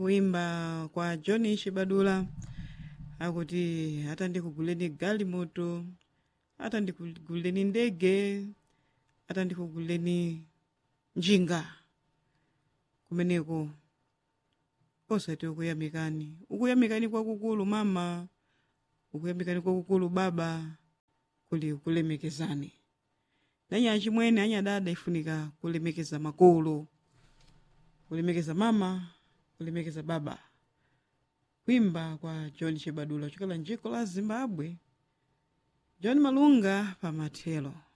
kuimba kwa john shibadula akuti hata ndikuguleni galimoto hata ndikuguleni ndege hata ndikuguleni njinga kumeneko osati ukuyamikani ukuyamikani kwakukulu mama ukuyamikani kwakukulu baba kuli kulemekezani nanya chimwene anyadada ifunika kulemekeza makolo kulemekeza mama kulemekeza baba kuimba kwa john chibadula chokela njiko la zimbabwe john malunga pamathelo